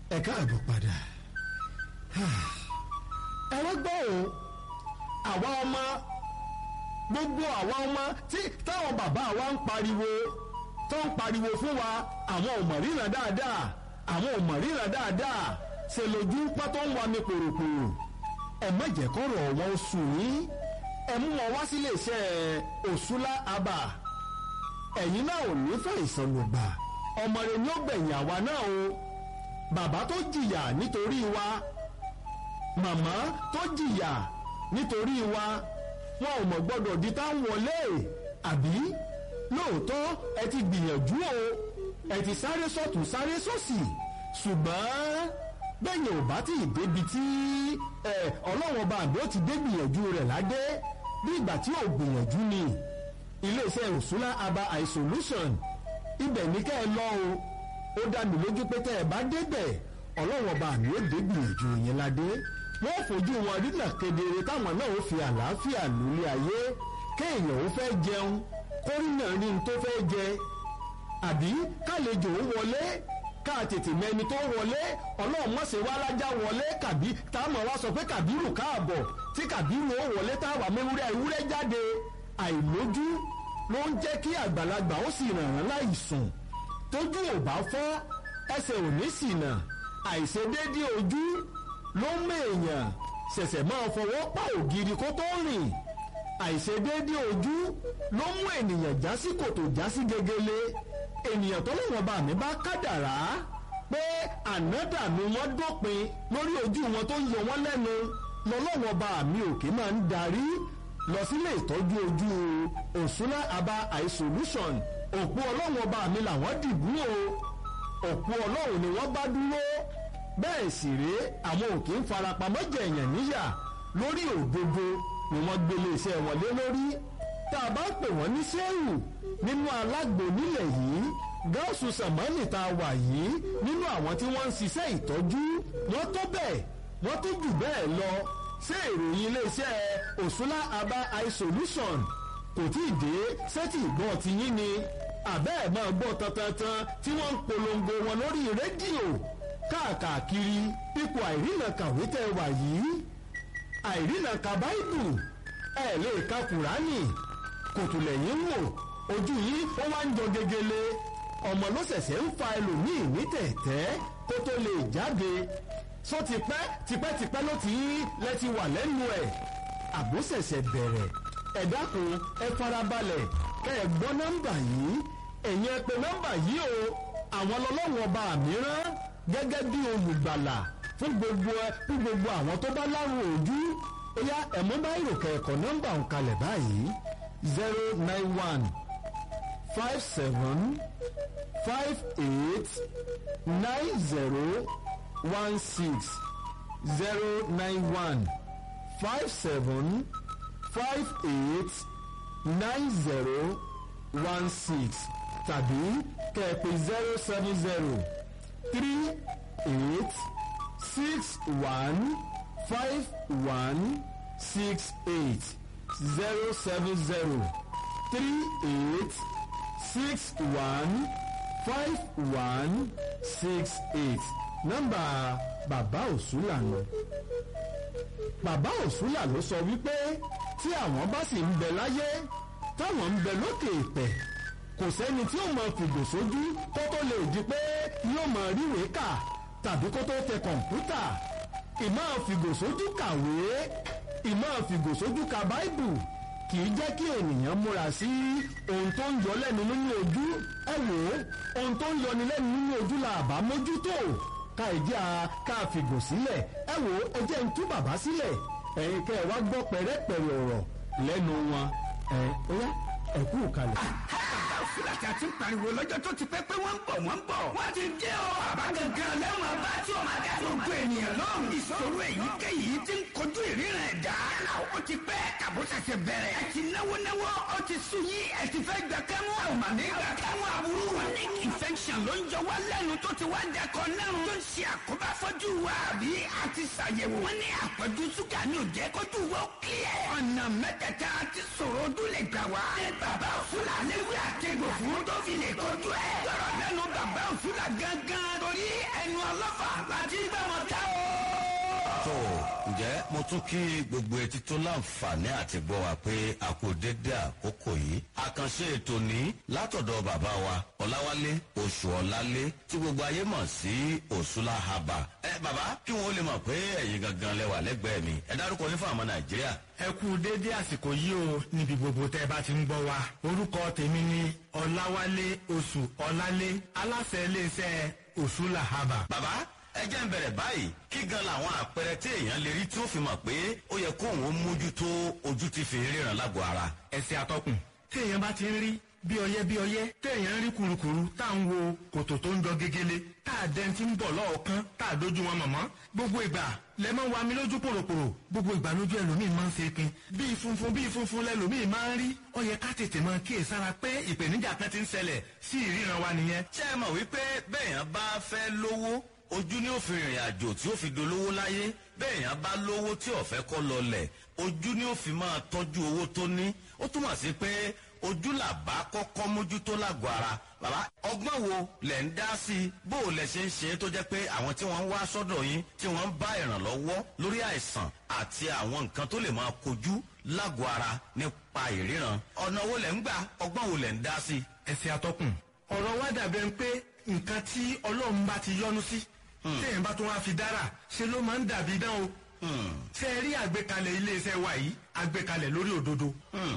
ẹ káàbọ̀ padà ẹ wá gbọ́ o àwa ọmọ gbogbo àwa ọmọ tí táwọn bàbá wa ń pariwo tó ń pariwo fún wa àwọn ò mọ̀ ríran dáadáa àwọn ò mọ̀ ríran dáadáa ṣe lójú pátó ń wa mi pòròpòrò ẹ má jẹ́ kọ́rọ̀ wọn sùn yín ẹ mú wọn wá sílé iṣẹ́ òṣùlá abà ẹ̀yin náà ò ní fẹ́ ìsọlùgbà ọmọ rẹ ni ó gbẹ̀yìn àwa náà o bàbá tó jìyà nítorí wa màmá tó jìyà nítorí wa wọn ò mọ̀ gbọ́dọ̀ di tá wọlé àbí lóòótọ́ ẹ ti gbìyànjú o ẹ ti sáré sọ́tún sáré sósì ṣùgbọ́n bẹ́yìn ò bá tí ì débi tí ọlọ́wọ́n bá àbí ó ti dé gbìyànjú rẹ̀ ládé bí ìgbà tí ò gbìyànjú ni iléeṣẹ́ òṣùlá aba isolation ibẹ̀ ní kẹ́ ẹ lọ o ó dá mi lójú pé tẹ́ ẹ bá débẹ̀ ọlọ́wọ́n bá àmì ó dé gbìyànjú yẹn ládé wọ́n fojú wọn rínà kedere táwọn náà ó fi àlàáfíà lólé ayé kéèyàn ó fẹ́ jẹun kórìnà rí n tó fẹ́ jẹ àbí kálejò ó wọlé ká tètè mẹni tó wọlé ọlọ́run mọ̀sẹ̀ wá lájà wọlé kàbí táwọn wá sọ pé kàbírù káàbọ̀ tí kàbírù ó wọlé táwa mẹ́wúrẹ́ ewúrẹ́ jáde àìlójú ló ń jẹ́ kí àgbàlagbà ó sì ràn án láì sùn tójú ò bá fọ́ ẹsẹ̀ ò ní ṣìnà àìṣedéédé ojú ló ń mèèyàn ṣẹ̀ṣẹ̀ máa fọwọ́ pa ògiri kó tó rìn àìṣedéédé ojú ló mú ènìyàn já sí kòtò já sí gegele ènìyàn tó lọ́wọ́ bá mi bá kádàrá pé ànádànù wọn dópin lórí ojú wọn tó ń yọ wọn lẹ́nu lọ́lọ́wọ́ bá mi òkè máa ń darí lọ sílé ìtọ́jú ojú òṣùlá aba eye solution òpó ọlọ́wọ́ bá mi làwọn dìbò o òpó ọlọ́run ni wọ́n bá dúró bẹ́ẹ̀ sì rèé àwọn òkè ń farapamọ́ jẹ̀yàn níyà lórí òdodo ni wọ́n gbélé iṣẹ́ wọn lé lórí tá a bá pè wọ́n ní sẹ́wù nínú alágbo nílẹ̀ yìí gáàsù sàmánì tá a wà yìí nínú àwọn tí wọ́n ń ṣiṣẹ́ ìtọ́jú wọ́n tó bẹ́ẹ̀ wọ́n tó jù bẹ́ẹ̀ lọ ṣé ìròyìn iléeṣẹ́ òṣùlá aba eye solution kò tí ì dé sẹ́tì ìgbọ́n ti yín ni àbẹ́ ẹ̀ máa gbọ́ tantantan tí wọ́n ń polongo wọn lórí rédíò káàkiri ipò àìrìnà kàwé tẹ́ wà yìí àìrìnà ka báìbù ẹ̀ lè ka kùránì kòtùlẹ̀yìn wò ojú yìí ó wá ń jọ gegele ọmọ ló ṣẹ̀ṣẹ̀ ń fa ẹlòmíì ní tẹ̀tẹ́ kó tó lè jáde sọ tipẹ́ tipẹ́tipẹ́ ló ti lẹ́ ti wà lẹ́nu ẹ̀ àbó ṣẹ̀ṣẹ̀ bẹ̀rẹ̀ ẹ dákun ẹ farabalẹ̀ kẹ́ ẹ gbọ́ nọ́mbà yìí ẹ̀yin ẹ pè nọ́mbà yìí o àwọn ọlọ́wọ́ ọba mìíràn gẹ́gẹ́ bí olùgbàlà fún gbogbo ẹ fún gbogbo àwọn tó bá lárùn ojú ó yá ẹ̀mú bá ìròkè ẹ̀kọ́ nọ́mbà ń kalẹ̀ báyìí zero nine one five seven five eight nine zero one six zero nine one five seven five eight nine zero one six tàbí kẹ̀pẹ̀ zero seven zero three eight six one five one six eight zero seven zero three eight six one five one six eight nọ́mbà bàbá òṣùlà nù. bàbá òṣùlà ló sọ wípé tí àwọn bá sì ń bẹ láyé táwọn ń bẹ lókè ìpẹ̀ kò sẹ́ni tí ó mọ fìgò sójú kó tó lè di pé yóò mọ ríwèé kà tàbí kó tó tẹ kọ̀ǹpútà ìmọ̀ fìgò sójú kàwé ìmọ̀ fìgò sójú ka báìbù kì í jẹ́ kí ènìyàn múra sí ohun tó ń yọ lẹ́nu nínú ojú ẹ wò ó ohun tó ń yọni lẹ́nu nínú ojú la àbá mójútó ká ìdí a ká fìgò sílẹ̀ ẹ wò ó ẹ jẹ́ ń tú bàbá sílẹ̀ ẹ̀yin kẹ́ ẹ wá gbọ́ pẹ̀rẹ́pẹ̀rẹ́ ọ̀rọ̀ lẹ́nu wọn ẹ̀ ó yá ẹ kú kalẹ̀. fúlàtì àti pariwo lọ́jọ́ tó ti pẹ́ pé wọ́n ń bọ̀ wọ́n ń bọ̀. wọ́n ti dé o. bàbá gangan lẹ́wọ̀n bá tí o máa dá gbogbo ènìyàn lọ́rùn. ìṣòro èyíkéyìí ti ń kojú ìríran ẹ̀dá. ó ti pẹ́ kàbó ṣẹ̀ṣẹ̀ bẹ̀rẹ̀. ẹ ti náwó náwó ó ti sùn yín ẹ ti fẹ́ gbà kẹ́mú. àwọn màmí gbà kẹ́mú àbúrò. chronic infection ló ń jọ wá lẹ́nu tó ti wá dẹkọ lẹ́run. tó ń ṣe àkóbá fọ́jú wa àbí a ti ṣàyẹ̀wò. wọ́n ní àpọ̀jù ṣúgà ní òjẹ́ kójú wa ó kílẹ̀. ọ̀nà mẹ́tẹ̀ẹ̀ta ti sọ̀rọ̀ ojú lè gbà wá. ní bàbá òṣùlà léwu àtẹ̀gbò fún tó fi lè kojú ẹ̀. lọ́rọ̀ lẹ́nu bàbá òṣùlà gángan torí ẹni ẹnu ọlọ́fà láti gbà wọn ká o. tó ǹjẹ́ mo tún kí gbogbo etí tó láǹfààní àti gbọ́ wa pé a kò dédé àkókò yìí. àkànṣe ètò ní látọ̀dọ̀ bàbá wa ọ̀làwálé oṣù ọ̀làlé tí gbogbo ayé mọ̀ sí òṣùlá haba. ẹ bàbá kí wọn ó lè mọ̀ pé ẹ̀yin gangan lẹ́wà lẹ́gbẹ̀ẹ́ mi ẹ dárúkọ yín fún àwọn nàìjíríà. ẹ kú déédéé àsìkò yìí o níbi gbogbo tẹ́ ẹ bá ti ń gbọ́ wa orúkọ tèmi ni ọláwálé oṣù ọlálé aláṣẹ iléeṣẹ́ òṣùlà haba. bàbá ẹ jẹ́ ń bẹ̀rẹ̀ báyìí kí gan làwọn àpẹẹrẹ tí èèyàn lè rí tí ó fi mọ̀ pé ó yẹ kóun ó mójútó ojú ti fi ríran lágọ̀ọ́ ara. ẹsẹ̀ atọ́kùn téèyàn bá ti ń rí bí ọyẹ́ bí ọyẹ́ téèyàn ń rí kurukuru tá à ń wo kòtò tó ń jọ gegele tá a dẹni tí ń bọ̀ lọ́ọ̀kan tá a dojú wọn mọ̀mọ́ gbogbo ìgbà lẹ máa ń wa mi lójú pòròpòrò gbogbo ìgbà lójú ẹlòmíì máa ń ṣe pin bíi funfun bíi funfun lẹlòmíì máa ń rí ó yẹ ká tètè máa kíyè sára pé ìpèníjà kan ti ń ṣẹlẹ̀ sí ìríran wa nìyẹn. ṣé ẹ mọ̀ wípé bẹ́ẹ̀yàn bá fẹ́ lówó ojú ní òfin ìrìn àjò tí ó fi dolówó láyé bẹ́ẹ̀yàn bá lówó tí ó fẹ́ kọ́ lọlẹ̀ ojú ní òfin máa tọ́jú owó tó ní ó túmọ̀ sí pé ojú làbá kọ́kọ́ mójútó lágọ̀ọ́ ara bàbá ọgbọ́n wo lẹ̀ ń dá sí i bó o lẹ̀ ṣe ń ṣe é tó jẹ́ pé àwọn tí wọ́n ń wá sọ́dọ̀ yín tí wọ́n ń bá ìrànlọ́wọ́ lórí àìsàn àti àwọn nǹkan tó lè máa kojú lágọ̀ọ́ ara nípa ìríran ọ̀nà wo lẹ̀ ń gbà ọgbọ́n wo lẹ̀ ń dá sí i. ẹsẹ̀ atọ́kùn ọ̀rọ̀ wa dàbẹ̀ ń pé nǹkan tí ọlọ́run bá ti yọ́nú sí téèyàn bá tún wá fi dára ṣe ló máa ń dàbí dán o ṣe é rí àgbékalẹ̀ iléeṣẹ́ wa yìí àgbékalẹ̀ lórí òdodo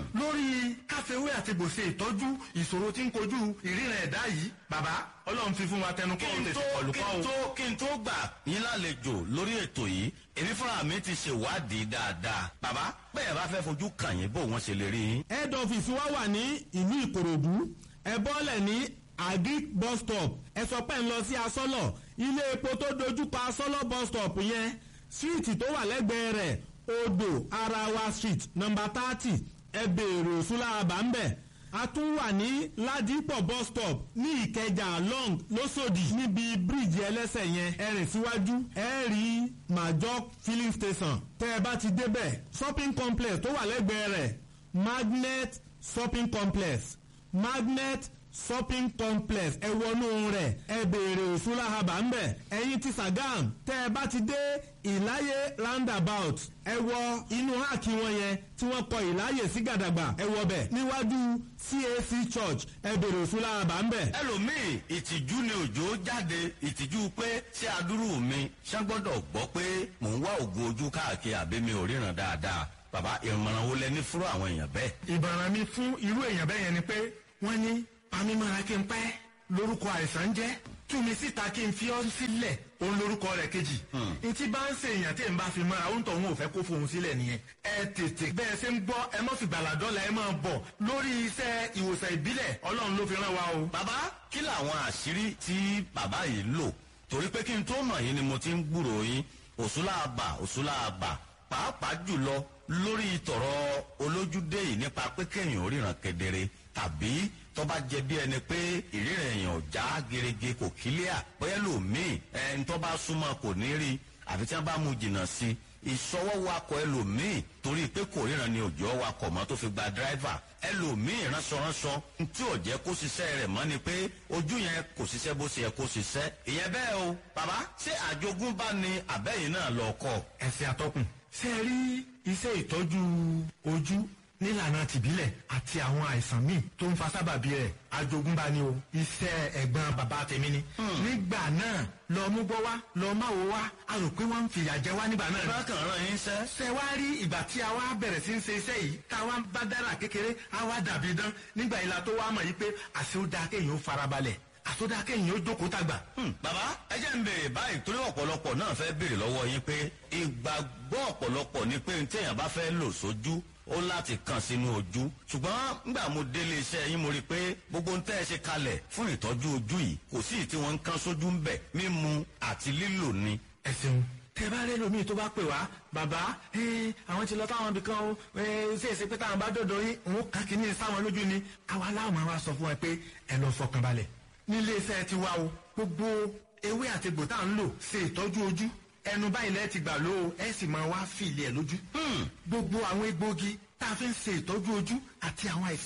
lórí káfíwé àti gbòsè ìtọ́jú ìṣòro tí ń kojú ìríran ẹ̀dá yìí bàbá ọlọ́run fi fún wa tẹnu kọ́ òun kí n tètè tó kọlù kí kọ́ n o. tó kí n tó gbà yín lálejò lórí ètò yìí èmi fúnra mi ti ṣèwádìí dáadáa bàbá bẹ́ẹ̀ bá fẹ́ fojú kàn yín bó wọ́n ṣe lè rí yín. head office wa wà ní ìlú ìkòròdú ẹ bọ́lẹ̀ ní agric bus stop ẹ sọ pé ń lọ sí asọ́lọ̀ ilé epo tó dojúkọ asọ́lọ̀ bus stop yẹn síìtì tó wà lẹ́gbẹ̀ẹ́ rẹ̀ odò arawa street number thirty ẹ béèrè òṣùlá àbámbẹ̀ a tún wà ní ládìpọ̀ bus stop ní ìkẹjà long lọ́sọ̀dì níbi bíríìjì ẹlẹ́sẹ̀ yẹn ẹ rìn síwájú ẹ rí major filling station tẹ́ ẹ bá ti débẹ̀ shopping complex tó wà lẹ́gbẹ̀ẹ́ rẹ̀ magnet shopping complex magnet shopping complex ẹ wọnú rẹ̀ ẹ béèrè òṣùlá haba ń bẹ̀ ẹ̀yin ti sagam tẹ́ ẹ bá ti dé ìláyé roundabout ẹ wọ inú háàkì wọn yẹn tí wọ́n kọ ìláyè sí gàdàgbà ẹ wọ bẹ̀ níwájú cac church ẹ béèrè òṣùlá haba ń bẹ̀. ẹlòmíì ìtìjú ni òjò jáde ìtìjú pé ṣé adúrú mi ṣé gbọ́dọ̀ gbọ́ pé mò ń wá ògùn ojú káàkiri àbí mi ò ríran dáadáa bàbá ìmọ̀ràn wo lẹ ní fúrú àwọn èèyàn bẹ́ẹ̀. ìbàràn mi fún irú èèyàn bẹ́ẹ̀ yẹn ni pé wọ́n ní pamímọ́ra kí n pẹ́ lórúkọ àìsàn jẹ́ tú mi síta kí n fi ọ́ sílẹ̀ òun lórúkọ rẹ̀ kejì. ntí bá ń ṣe èèyàn tí n bá fi mọ́ra ó ń tọ̀ òun ò fẹ́ kó fohùn sílẹ̀ nìyẹn. ẹ tètè bẹ́ẹ̀ ṣe ń gbọ́ ẹ mọ́ fi gbàládọ́là ẹ máa bọ̀ lórí iṣẹ́ ìwòsàn ìbílẹ̀ ọlọ́run ló fi rán wa o. bàbá kí làwọn àṣírí tí bàbá yìí lò torí pé kí n tó mọ̀ yín ni mo ti ń gbúrò yín òṣùlàbà òṣùlàbà pàápàá jùlọ lórí tọ̀rọ̀ olójúdé yìí nípa pé kéèyàn ríran kedere tàbí tọ́ba jẹ bí ẹni pé ìríran èèyàn já gerege kò kílíà bóyá lòmíì ẹni tọ́ba súnmọ́ kò ní rí àfi tí wọ́n bá mú jìnnà sí i ìṣọwọ́ wakọ̀ ẹlòmíì torí pé kò ríran ni òjò wakọ̀ mọ́ tó fi gba dírẹ́fà ẹlòmíì ránṣọránṣọ tí ò jẹ́ kó ṣiṣẹ́ rẹ̀ mọ́ ni pé ojú yẹn kò ṣiṣẹ́ bó ṣe yẹ kó ṣiṣẹ́ ìyẹn bẹ́ẹ̀ o bàbá ṣé àjogúnbá ni àbẹ́yìn náà lọ kọ́ ẹsẹ̀ atọ́kùn. ṣé ẹ rí iṣẹ́ ìtọ́jú ojú nílànà tìbílẹ̀ àti àwọn àìsàn míì tó ń fa sábàbí rẹ̀ àjogúnbá ni o iṣẹ́ ẹ̀gbọ́n bàbá tèmi ni. nígbà náà lọ mú gbọ́ wá lọ má wo wá a rò pé wọ́n ń fìyà jẹ wá nígbà náà. bákan rán yín sẹ́ ṣe wá rí ìgbà tí a wá bẹ̀rẹ̀ sí ń ṣe iṣẹ́ yìí tá a wá ń bá dára kékeré a wá dàbí dán nígbà ìlà tó wá mọ̀ yìí pé àṣẹ ó dáa kéèyàn ó farabalẹ̀ àṣẹ ó dáa kéèyàn ó jókòó tàgbà. Hmm, bàbá ẹ jẹ́ ń béèrè báyìí torí ọ̀pọ̀lọpọ̀ náà fẹ́ béèrè lọ́wọ́ yín pé ìgbàgbọ́ ọ̀pọ̀lọpọ̀ ni pé téèyàn bá fẹ́ lò sójú ó láti kàn sínú ojú ṣùgbọ́n ngbà mo délé iṣẹ́ yín mo rí i pé gbogbo ń tẹ́ ẹ ṣe kalẹ̀ fún ìtọ́jú ojú yìí kò sí ì tí wọ́n ń kán sójú ń bẹ̀ mímu àti lílò ni. ẹ ṣeun tẹ bá rẹ lómi tó bá pè wá bàbá ẹ, àwọn ti lọ táwọn ibì kan o ẹ, ṣe é ṣe pé táwọn bá dọdọ yín òun kàn kí ní sáwọn lójú ni àwa láwọn máa wá sọ fún ẹ pé ẹ lọ fọkàn balẹ̀ nílé iṣẹ́ ti wá o gbogbo ewé àti egbò tá à ń lò ṣe ìtọ́jú ojú ẹnu báyìí lẹ́ẹ̀ ti gbà ló o ẹ sì máa wá fìlì ẹ̀ lójú gbogbo àwọn egbòogi tá a fi ń ṣe ìtọ́jú ojú àti àwọn àìsàn tó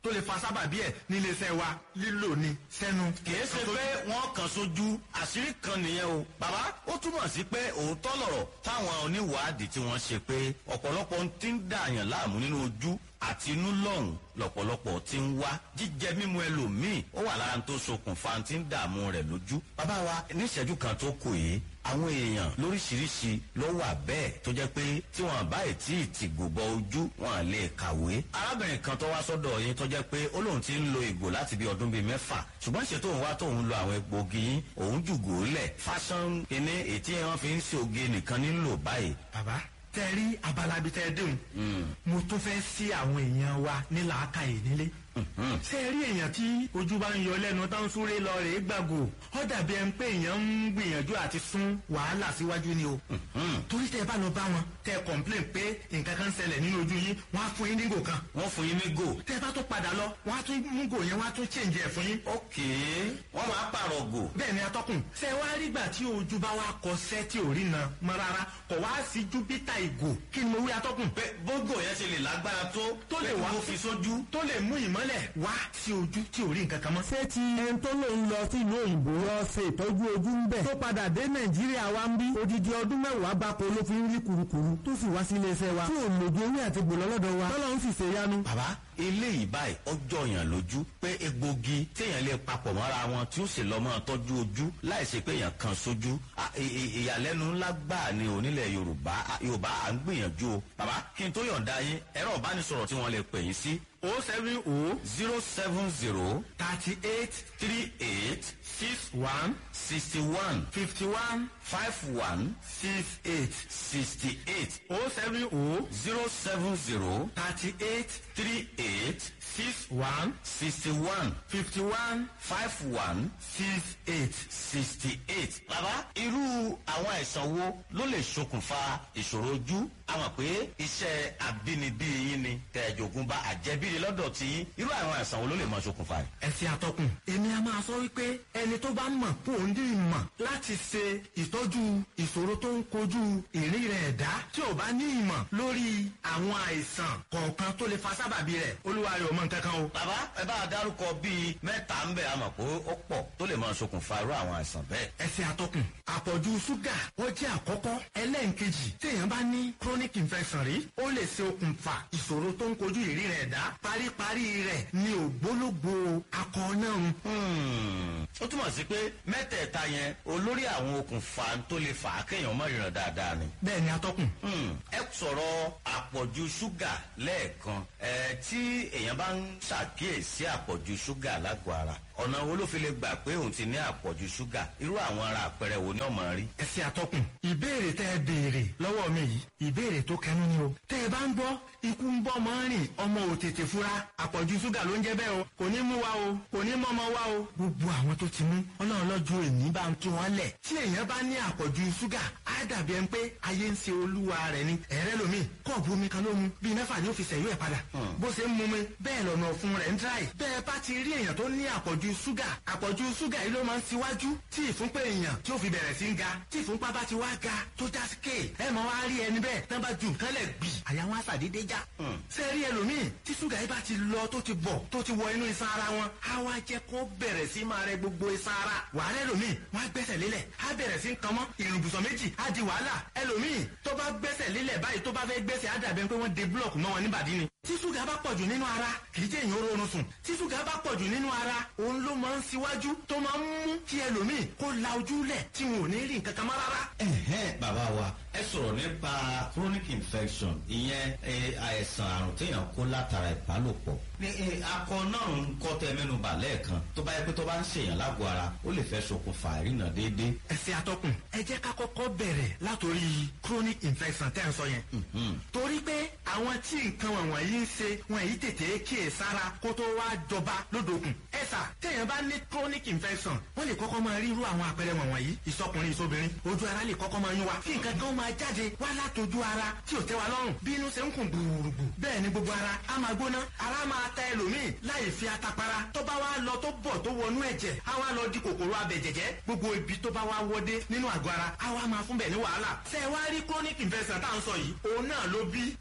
tó lè fa sábàbí ẹ̀ nílé iṣẹ́ wa lílò ni sẹ́nu. kìí ṣe pé wọ́n kàn sójú àṣírí kan nìyẹn o bàbá ó túmọ̀ sí pé òótọ́ lọ̀rọ̀ táwọn oníwàádìí tí wọ́n ṣe pé ọ̀pọ̀lọpọ̀ ti ń dààyàn láàmú nínú ojú àti inú lọ́hùn lọ̀pọ̀lọpọ̀ ti ń wá jíjẹ mímu ẹlòmíì ó wà lára tó ṣokùnfà tí ń dààmú rẹ̀ lójú. bàbá wa níṣẹ́jú kan tó kù yìí àwọn èèyàn lóríṣiríṣi ló wà bẹ́ẹ̀ tó jẹ́ pé tí wọ́n bá tí ì tì gbòbọ ojú wọn lè kàwé. arábìnrin kan tó wá sọ́dọ̀ yín tó jẹ́ pé ó lóun ti ń lo ìgò láti bí ọdún bíi mẹ́fà ṣùgbọ́n ṣe tóun wá tóun lo àwọn egbògi yín òun jùgò lẹ̀ fásán kínní ètí wọn fi ń ṣe oge nìkan nílò báyìí. bàbá tẹ rí abalabi tẹ dùn mo tún fẹ́ sí àwọn èèyàn wa ní làákàyè nílé ṣé ẹ rí èèyàn tí ojú bá ń yọ lẹ́nu tó ń súré lọ rèé gbàgò ó dàbí ẹni pé èèyàn ń gbìyànjú àti sún wàhálà síwájú ni o torí tẹ ẹ bá lọ bá wọn tẹ ẹ kọ̀ǹplẹ̀n pé nǹkan kan ṣẹlẹ̀ nínú ojú yín wọ́n á fún yín nígò kan wọ́n fún yín ní gò. tẹ ẹ bá tó padà lọ wọ́n á tún mú gò yẹn wọ́n á tún chẹ́ǹjì ẹ̀ fún yín ókè wọ́n máa pààrọ̀ gò. bẹ́ẹ̀ ni atọ́kùn ṣe wá rígbà tí ojú bá wá kọ sẹ́ tí ò rí na mọ́ rárá kò wá sí júpítà ìgò kí ni mo wí atọ́kùn pé bógò yẹn ṣe lè lágbára tó tó lè pé wá kó fi sójú. tó lè mú ìmọ́lẹ̀ wá sí ojú tí ò rí nǹkan kan mọ́. ṣé ti ẹni tó lòun lọ sí ìlú òyìnbó lọ ṣe ìtọ́jú ojú ń bẹ̀ tó padà dé nàìjíríà wa ń bí odidi ọdún mẹ́wàá gbáko ló fi ń rí kurukuru tó sì wá sí iléeṣẹ́ wa tí ò lòdì ewé àti gbòlọ́ lọ́dọ̀ wa tọ́lọ́ ń sì ṣe yanu. bàbá eléyìí báyìí ọjọ́ yàn lójú pé egbògi téèyàn lè papọ̀ mọ́ra wọn tí ó sì lọ́ mọ́ tọ́jú ojú láì ṣe pé èèyàn kan sójú À, ì- ì- ìyàlẹ́nu ńlá gbà ní onílẹ̀ yorùbá À, yorùbá à ń gbìyànjú o bàbá kí n tó yọ̀ǹda yín ẹ̀rọ ìbánisọ̀rọ̀ tí wọ́n lè pè yín sí o seven o zero seven zero thirty eight three eight six one sixty one fifty one five one six eight sixty eight o seven o zero seven zero thirty eight three eight six one sixty one fifty one five one six eight. sixty eight. bàbá irú àwọn àìsàn wo ló lè ṣokùnfà ìṣòro ojú a mọ̀ pé iṣẹ́ àbínibí yín ni tẹ̀jọ̀gùn bá àjẹbíni lọ́dọ̀ tí yín irú àwọn àìsàn wo ló lè máa ṣokùnfà rẹ̀. ẹ̀sìn àtọkùn èmi a máa sọ wípé ẹni tó bá mọ̀ kó o ní ìmọ̀ láti ṣe ìtọ́jú ìṣòro tó ń kojú ìrìn rẹ̀ ẹ̀dá tí ò bá ní ìmọ̀ lórí àwọn àìsàn kọ̀ọ̀kan tó lè fa sábàbí rẹ̀ olúwa rẹ̀ ò mọ̀ nǹkan kan o. bàbá ẹ bá a dárúkọ bíi mẹ́ta ń bẹ̀ a mọ̀ pé ó pọ̀ tó lè máa ṣokùnfà irú àwọn àìsàn bẹ́ẹ̀. ẹ̀sìn àtọkùn àpọ̀jù ṣúgà ó jẹ́ àkọ́kọ́ ẹlẹ́ǹkejì téèyàn bá ní chronic infection rí ó lè ṣe okùnfà ìṣòro tó ń kojú ìrìn rẹ̀ ẹ̀dá paríparí rẹ̀ ní ògbólógbò akọ náà ń Hmm, ó túmọ̀ sí pé mẹ́tẹ̀ẹ̀ta yẹn olórí àwọn okùnfà tó lè fà á kéèyàn mọ̀ ìrìnà dáadáa ni. bẹ́ẹ̀ ni atọ́kùn. Hmm, ẹ sọ̀rọ̀ àpọ̀jù ṣúgà lẹ́ẹ̀kan ẹ tí èèyàn bá ń ṣàkíyèsí àpọ̀jù ṣúgà lágọ̀ọ́ ara ọ̀nà wo ló fi lè gbà pé òun ti ní àpọ̀jù ṣúgà irú àwọn ara àpẹẹrẹ wo ni ọmọ rí. ẹsẹ àtọkùn ìbéèrè tẹ ẹ béèrè lọ́wọ́ mi yìí ìbéèrè tó kẹnu ni o tẹ ẹ bá ń gbọ́ ikú ń bọ́ ọmọ rìn ọmọ ò tètè fura àpọ̀jù ṣúgà ló ń jẹ́ bẹ́ẹ̀ o kò ní mú wa o kò ní mọ́ ọmọ wa o. gbogbo àwọn tó ti mú ọlọ́run lọ́jọ́ èmi bá ń tú wọn lẹ̀ tí èèyàn bá ní àpọ̀jù ṣúgà á dàbí ẹni pé ayé ń ṣe olúwa rẹ̀ ni ẹ̀rẹ́ lomi kọ́ọ̀bù omi kan ló mu bíi mẹ́fà ni ó fi sẹ̀yọ́ ẹ̀ padà bó ṣe ń mu mi bẹ́ẹ̀ lọ́nà ọ̀fun rẹ̀ ń dráì bẹ́ẹ̀ bá ti rí èèyàn tó ní àpọ̀jù ṣúgà àpọ̀jù ṣúgà yìí ló máa ń tiwájú tí ìfúnpá èèyàn tí ó fi bẹ̀rẹ̀ sí ń ga tí ìfúnpá bá ti wá ga tó já sí kéè ẹ mọ̀ wá rí ẹni bẹ́ẹ̀ tán bá ju nǹkan lẹ̀ gbì àyà wọn àṣàdédé já. ṣé ẹ rí ẹlòmíì tí ṣúgà yìí bá ti lọ tó ti bọ̀ tó ti wọ inú iṣan ara wọn á wá jẹ́ kó bẹ̀rẹ̀ sí máa rẹ gbogbo iṣan ara wàhálà ẹlòmíì wọn á gbẹ́sẹ̀ lélẹ̀ á bẹ̀rẹ̀ sí ń kan mọ́ ìrùbùsọ̀ méjì á di wàhálà ẹlòmíì tó bá gbẹ́sẹ̀ lélẹ̀ báyìí tó bá fẹ́ gbẹ́sẹ̀ á dàbẹ̀ pé wọ́n de búlọ̀kù mọ́ wọn níbàdí ni tí ṣúgà bá pọ̀jù nínú ara kì í jẹ́ èèyàn oorun sùn tí ṣúgà bá pọ̀jù nínú ara òun ló máa ń ṣíwájú tó máa ń mú kí ẹlòmíì kó la ojú lẹ̀ tí wọn ò ní rí nǹkan kan mọ́ rárá. ẹ̀hẹ́n bàbá wa ẹ sọ̀rọ̀ nípa chronic infection ìyẹn eh, àìsàn àrùn téèyàn kó látara ìbálòpọ̀ ní eh, akọ náà ń kọ́ tẹ mẹ́nuba lẹ́ẹ̀kan tó bá yẹ pé tó bá ń ṣèyàn lágọ̀ọ́ ara ó lè fẹ́ ṣokùnfà ìrìnà déédéé. ẹsẹ̀ atọ́kùn ẹ jẹ́ ká kọ́kọ́ bẹ̀rẹ̀ látòrí chronic infection tẹ́ ń sọ yẹn. torí pé àwọn tí nǹkan wọ̀nyí yìí ń ṣe wọn yìí tètè kíyè sára kó tó wá jọba lódòkun. ẹ̀sà téèyàn bá ní chronic infection wọ́n lè kọ́kọ́ máa rí irú àwọn àpẹẹrẹ wọ̀nyí ìsọkùnrin ìsobìnrin ojú ara lè kọ́kọ́ máa yún wa kí nǹkan kan máa jáde wá látojú ara tí ò tẹ́ wa lọ́rùn bí inú ṣe ń kùn gbùrùgbù bẹ́ẹ̀ ni gbogbo ara á máa gbóná ara máa ta ẹlòmíì láì fi atapara tó bá wá lọ tó bọ̀ tó wọnú ẹ̀jẹ̀ á wá lọ di kòkòrò abẹ̀jẹ̀jẹ̀ gbogbo ibi tó bá wá wọdé nínú àgọ́ ara á wá máa fún bẹ̀ ní wàhálà ṣe wá rí chronic infection tá à ń sọ yìí òun náà ló bí akọ náà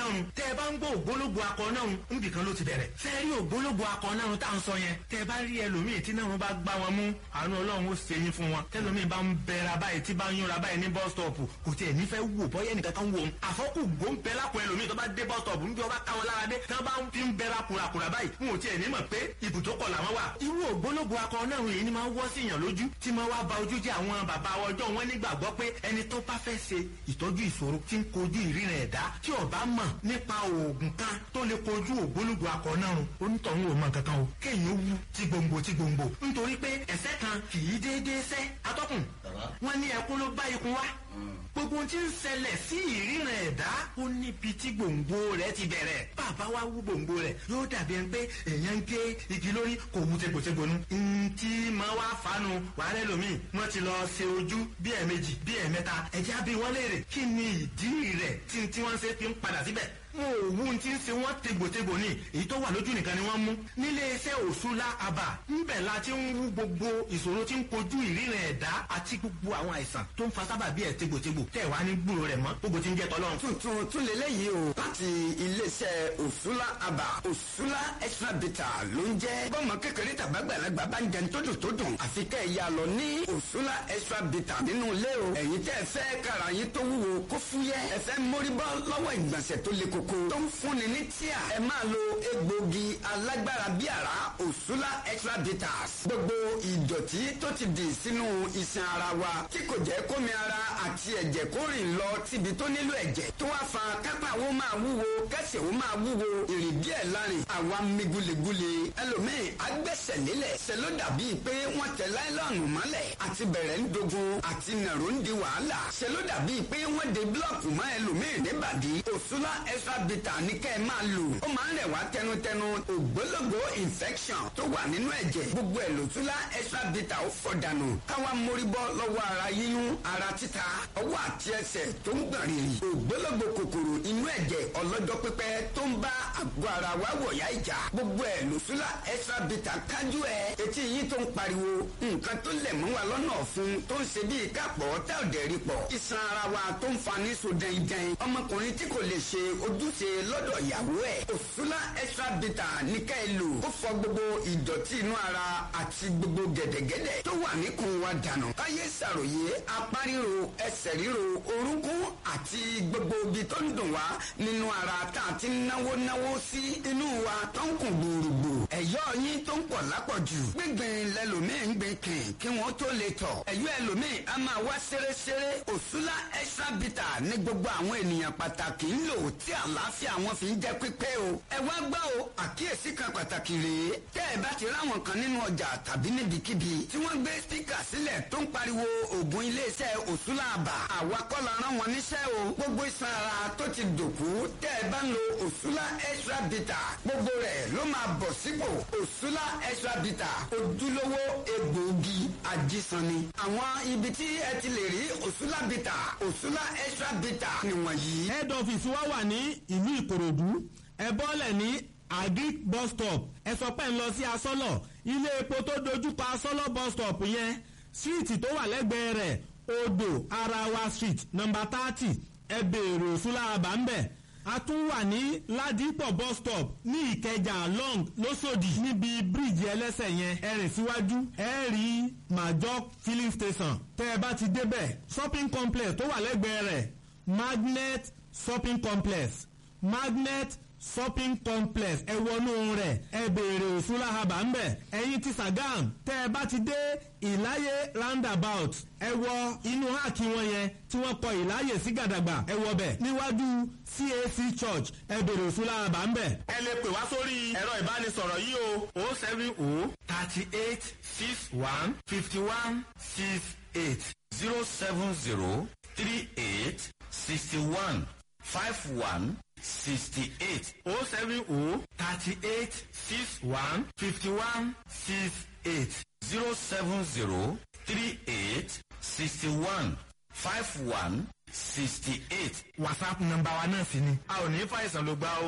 náà tẹ́ ẹ bá ń gbọ́ ògbólógbò akọ náà níbi kan ló ti bẹ̀rẹ̀ fẹ́ rí ògbólógbò akọ náà tá à ń sọ yẹn tẹ́ ẹ bá rí ẹlòmíì tí náà wọn bá gbá wọn mú àánú ọlọ́run ó ṣe yín fún wọn tẹ́lòmíì bá ń bẹ̀rẹ̀ báyìí tí bá ń yúnra báyìí ní bus stop kò tiẹ̀ nífẹ̀ẹ́ wò bọ́yẹ́ ẹnìkan kan wò ó àfọ́kù gbóǹbẹ lápò ẹlòmíì tó bá dé bus stop níbi ọba káwọn lára dé tí wọ́n bá ń fi ń bẹ̀rẹ̀ kùràkùrà báyìí wọn ò tiẹ̀ ní mọ̀ pé ibùdókọ̀ làwọn wà. irú ògbólógbò akọ náà yìí ni máa ń wọ́ sí èèyàn lójú tí máa wá ba ojú jẹ́ àwọn bàbá ọjọ́ wọn nígbàgbọ́ pé ẹni tó bá fẹ́ ṣe ìtọ́jú ìṣòro tí ń kojú ìríran ẹ̀dá tí ó bá mọ̀ nípa oògùn kan tó lè kojú ògbólógbò akọ náà onítọ̀hún ò mọ̀ kankan o kéèyàn ó wú tí gbòǹgbò tí gbòǹgbò nítorí pé ẹ̀sẹ̀ kan kì í déédéé sẹ́ atọ́kùn wọn ní ẹkún ló bá ikun wá gbogbo ohun tí ń ṣẹlẹ̀ sí ìríran ẹ̀dá ó níbi tí gbòǹgbò rẹ̀ ti bẹ̀rẹ̀ bàbá wa wú gbòǹgbò rẹ̀ yóò dàbí ẹni pé èèyàn ń gé igi lórí kò wú tegbòtegbò nu. ntí máa wá fanu wàhálẹ́ lomi wọ́n ti lọ ṣe ojú bí ẹ̀ẹ̀mejì bí ẹ̀ẹ̀mẹ́ta ẹ̀jẹ̀ á bí wọ́n léèrè kí ni ìdí rẹ̀ tí tí wọ́n ṣe fi ń padà síbẹ̀ wọn ò wú ti ń ṣe wọn tegbòtegbò ní èyí tó wà lójú nìkan ni wọ́n mú nílé iṣẹ́ òṣùlá àbà ńbẹ̀ la ti ń wú gbogbo ìṣòro tí ń kojú ìríran ẹ̀dá àti gbogbo àwọn àìsàn tó ń fa sábàbí ẹ̀ tegbòtegbò tẹ̀ wá ní gbúrò rẹ̀ mọ́ gbogbo ti ń jẹ́ tọ́lọ́run. tuntun tún lélẹ́yìí o láti iléeṣẹ́ òṣùlá àbà òṣùlá extra bita ló ń jẹ́ bọ́mọ kékeré tàbágbàlagbà bá ń jẹun tó dùn tó dùn àfi kẹ́ ẹ̀ yà lọ ní òṣùlá extra bita nínú ilé o ẹ̀yin tẹ́ ẹ fẹ́ kára yín tó wúwo kó fúyẹ́ ẹ fẹ́ mórí bọ́ lọ́wọ́ ìgbọ̀nsẹ̀ tó le koko tó ń fúnni ní tíà ẹ máa lo egbògi alágbára bí àrá òṣùlá extra bitters gbogbo ìdọ̀tí tó ti dì sínú iṣan ara wa tí kò jẹ́ kómi ara àti ẹ̀jẹ̀ kó rìn lọ síbi tó nílò ẹ̀jẹ̀ tó wá fa kápá wo máa wúwo kẹsẹ̀ wo máa wúwo ìrìn díẹ̀ lárin àwa mi gulegule ẹlòmíì agbẹ́sẹ̀ lélẹ̀ ṣe ló dàbí pé wọ́n tẹ láìlọ́ọ̀nù mọ́lẹ̀ àti bẹ̀rẹ̀ ń dogun àti nàró ń di wàhálà ṣe ló dàbí pé wọ́n de búlọ̀kù mọ́ ẹlòmíì níbàdí òṣùlá extra bitter ní kẹ́ ẹ máa lò ó máa ń rẹ̀ wá tẹnutẹnu ògbólógbò infection tó wà nínú ẹ̀jẹ̀ gbogbo ẹ̀ lòtúlá extra bitter ó fọ̀dànù káwa mórí bọ́ lọ́wọ́ ara yíyún ara títa ọwọ́ àti ẹsẹ̀ tó ń gbọ̀n rìrì ògbólógbò kòkòrò inú ẹ̀jẹ̀ ọlọ́jọ́ pípẹ́ tó ń bá àgọ́ ara wa wọ̀yá ìjà gbogbo ẹ̀ lòtúlá extra bitter kájú ẹ̀ etí yín tó ń pariwo nǹkan tó lẹ̀ mọ́ wa lọ́nà ọ̀fun tó ń ṣe bíi kápọ̀ tá ò dẹ̀ rí pọ̀ iṣan ara wa tó ń fa ní so dẹ́ndẹ́n ọmọkùnrin tí kò lè ṣe ojúṣe lọ́dọ̀ ìyàwó ẹ̀ òṣùlá extra bitter ní ká ẹ lò ó fọ gbogbo ìdọ̀tí inú ara àti gbogbo gẹ̀dẹ̀gẹ̀dẹ̀ tó wà níkùn wa dànù káyé ṣàròyé apá ríro ẹsẹ̀ ríro orúnkún àti gbogbo ibi tó ń dùn wá nínú ara tá a ti náwó náwó sí inú wa tó ń kùn gbòòrògbò ẹ̀yọ́ yín tó ń pọ̀ lápọ̀jù gbígbìn lẹ́lòmíì ń gbìn kìn kí wọ́n tó lè tọ̀ ẹ̀yọ́ ẹlòmíì a máa wá ṣeréṣeré òṣùlá extra bitter ní gbogbo àwọn ènìyàn pàtàkì ń lò tí àlàáfíà wọn fi ń jẹ́ pípé o. ẹ wá gbọ́ o àkíyèsí kan pàtàkì rèé tẹ́ ẹ bá ti ráwọn kan nínú ọjà tàbí níbikíbi tí wọ́n gbé spíkà sílẹ̀ tó ń pariwo oògùn iléeṣẹ́ òṣùlá àbà àwa kọ́ la rán wọn níṣẹ́ o gbogbo iṣan ara tó ti dòkú tẹ́ ẹ bá ń lo òṣùlá extra bitter gbogbo rẹ̀ ló máa bọ̀ sípò òṣùlá extra bitter ojúlówó egbòogi ajísanni àwọn ibi tí ẹ ti lè rí òṣùlá bitter òṣùlá extra bitter nìwọ̀nyí. head office wa wà ní ìlú ìkòròdú ẹ bọ́lẹ̀ ní agric bus stop ẹ sọ pé ń lọ sí asọ́lọ̀ ilé epo tó dojúkọ asọ́lọ̀ bus stop yẹn síìtì tó wà lẹ́gbẹ̀ẹ́ rẹ̀ odò arawa street number thirty ẹ béèrè òṣùlàbà ń bẹ̀ a tún wà ní ládìpọ̀ bus stop ní ìkẹjà long lọ́sọ̀dì níbi bíríìjì ẹlẹ́sẹ̀ yẹn ẹ rìn síwájú ẹ rí major filling station tẹ́ ẹ bá ti débẹ̀ shopping complex tó wà lẹ́gbẹ̀ẹ́ rẹ̀ magnet shopping complex magnet shopping complex ẹ wọnú rẹ̀ ẹ béèrè òṣùlá haba ń bẹ̀ ẹ̀yin ti sagam tẹ́ ẹ bá ti dé ìláyé roundabout ẹ wọ inú háàkì wọn yẹn tí wọ́n kọ ìláyè sí gàdàgbà ẹ wọ bẹ̀ níwájú cac church ẹ béèrè òṣùlá haba ń bẹ̀. ẹ lè pè wá sórí ẹ̀rọ ìbánisọ̀rọ̀ yìí o o seven o thirty eight six one fifty one six eight zero seven zero three eight sixty one five one sixty-eight o seven o thirty eight six one fifty one six eight zero seven zero three eight sixty-one five one sixty-eight. whatsapp nọ́mbà wa náà sì ni a ò ní fàìsàn ló gbá o.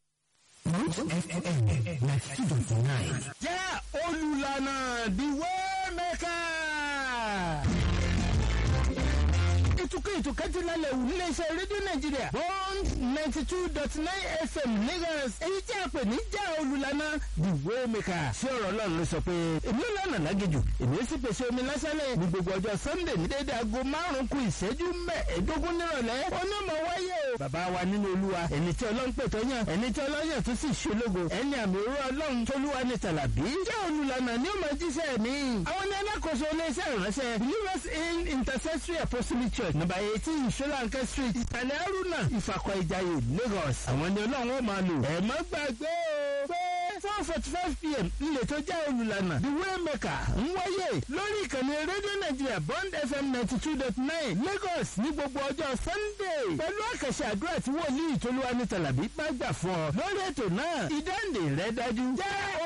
jẹ́ olùlànà the way maker. tukọ̀ ètò kẹ́tìlálẹ̀ wù níléeṣẹ́ rédíò nàìjíríà bond ninety two dot nine fm lagos èyí tí a pè ní já olùlànà the waymaker sí ọ̀rọ̀ ọlọ́run ló sọ pé èmi ò lọ́nà lágejù èmi ó sì pèsè omi lásánlẹ̀ ní gbogbo ọjọ́ sunday ní déédéé aago márùn-ún kù ìṣẹ́jú mẹ́ẹ̀ẹ́dógún nírọ̀lẹ́ onímọ̀ wáyé o bàbá wa nínú olúwa ẹni tí ọlọ́run pè tó yàn ẹni tí ọlọ́yàn tó sì ṣológo ẹni àmì òru ọlọ́run tólúwa ní tàlàbí jẹ́ olùlànà ní ọmọ jíṣẹ́ mi àwọn ní alákòóso iléeṣẹ́ ìránṣẹ́ believers in intercessory apostolic church number eighteen solanke street ìtàlẹ̀ aruna ìfàkọ̀ ìjàyè lagos àwọn ní ọlọ́run ó máa lò ẹ̀ má gbàgbé o pé four forty five pm ilé tó jẹ́ olùlànà the waymaker ń wáyé lórí ìkànnì rédíò nàìjíríà bond fm ninety two dot nine lagos ní gbogbo ọjọ́ sunday pẹ̀lú àkàṣe àdúrà tí wòlíì tolúwa ní tàlàbí bá gbà fún ọ lórí ètò náà ìdáǹdè rẹ dájú jẹ́